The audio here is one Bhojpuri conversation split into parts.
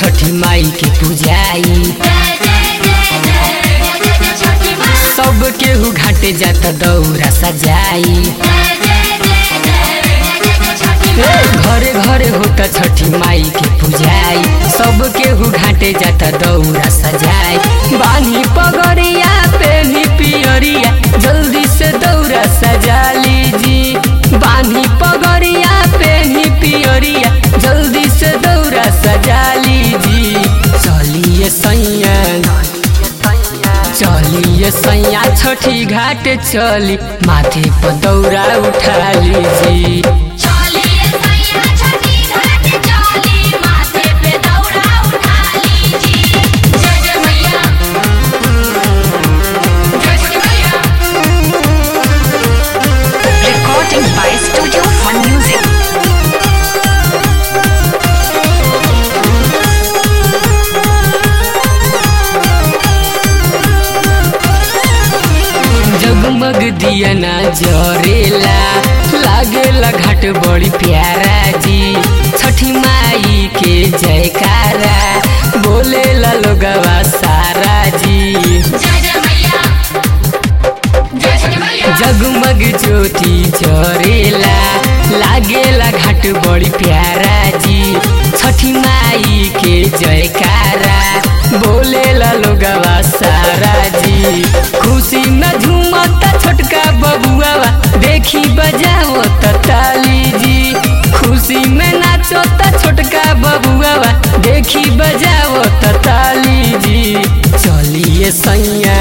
छठी माई के पूजाई सब केहू घाटे जाता दौरा सजाई घरे घरे होता छठी माई के पूजाई सब केहू घाटे जाता दौरा सजाई बानी पगड़िया पेनी पियरिया जल्दी से दौरा सजा लीजी बानी पगड़िया पेनी पियरिया जल्दी से दौरा सजा लीजी चलिए सैया चलिए सैया छठी घाट चली माथे पर दौरा उठा लीजी चलिए सैया छठी घाट चली माथे पे दौड़ा उठा लीजी जय जय मैया जय छठी मैया Recording by Studio Fun Music. जगमग दिया ना जरेला लागेला घाट बड़ी प्यारा जी छठी माई के जयकारा बोलेला लोगवा सारा जी जय जय मैया जय छठी मैया जगमग ज्योति जरेला लागेला घाट बड़ी प्यारा जी छठी माई के जयकारा बोलेला लोगवा सारा जी खुशी में झूमता छोटका बबुआवा देखी बजाओ ताली जी खुशी में नाचता छोटका बबुआवा देखी बजाओ ताली जी चलिए सैया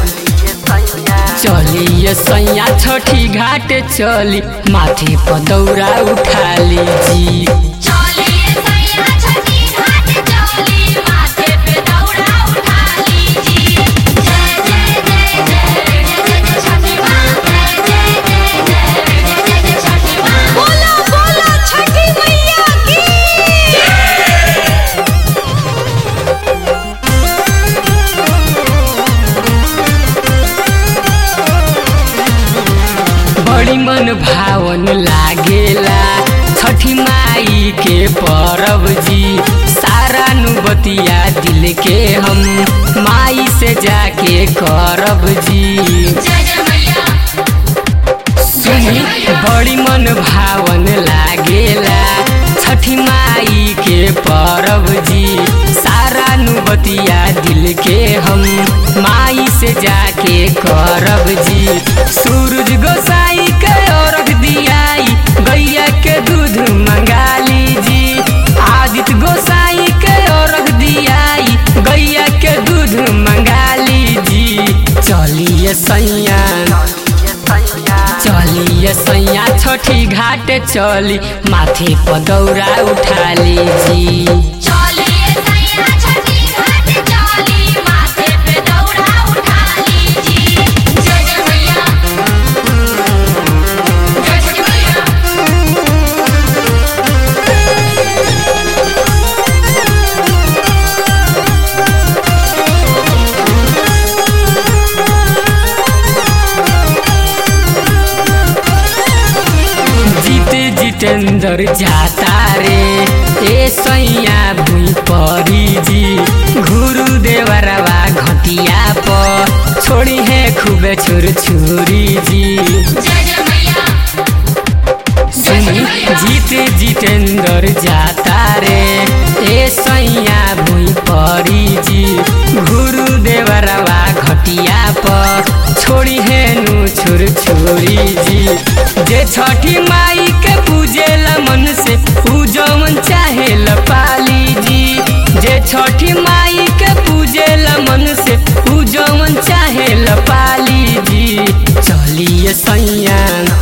चलिए सैया छठी घाट चली माथे पर दौरा उठा लीजी चलिए सैया छठी घाट चली माथे पे दौड़ा उठा लीजी जय जय जय जय जय जय छठी माँ जय जय जय जय जय जय छठी माँ बोलो बोलो छठी मैया की बड़ी मन भावन लागेला छठी माई के परब जी सारा नुबतिया दिल के हम माई से जाके करब जी जय जय मैया सुनी बड़ी मन भावन लागेला छठी माई के परब जी सारा नुबतिया दिल के हम माई से जाके करब जी सूरज गोसाई के अर्घ दियाई गैया के दूध मंगा लीजी आदित्य गोसाई के अर्घ दियाई गैया के दूध मंगा लीजी चलिए सैया चलिए सैया छठी घाट चली माथे पर दौरा उठा लीजी चलिए सैया छठी घाट चली माथे पे दौड़ा उठा लीजी जय जय मैया जय छठी मैया जीते जितेंद्र जाता रे ए सैया भुई परी जी घुरु देवरवा घटिया पर छोड़ी है खूबे छुर छुरी जी जय जय मैया सुनी जीते जितेंद्र जाता रे ए सैया भुई परी जी घुरु देवरवा घटिया पर छोड़ी है नु छुर छुरी जी जे छठी माई के पूजेला मन से पूजवन चाहे पाली जी जे छठी माई के पूजेला मन से पूजवन चाहे पाली जी चलिए सैया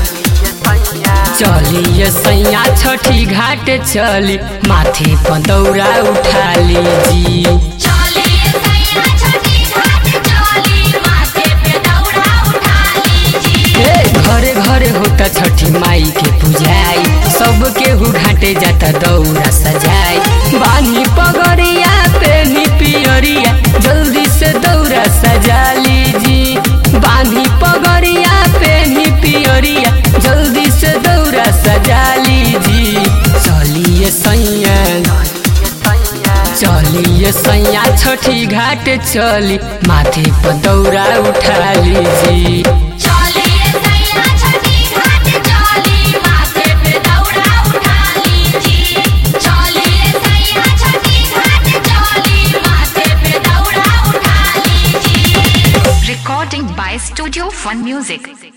चलिए सैया छठी घाट चली माथे पर दौरा उठा लीजी चलिए सैया छठी घाट चली माथे पे दौड़ा उठा लीजी ए, घरे घरे होता छठी माई के पूजाई सब केहू घाटे जाता दौरा सजाई बानी पगड़िया पेनी पियरिया जल्दी से दौरा सजा लीजी बानी पगड़िया पेनी पियरिया जल्दी से दौरा सजा लीजी चलिए सैया चलिए ये सैया छठी घाट चली माथे पर दौरा उठा लीजी चलिए सैया छठी घाट चली माथे पे दौड़ा उठा लीजी चलिए सैया छठी घाट चली माथे पे दौड़ा उठा लीजी Recording by Studio Fun Music.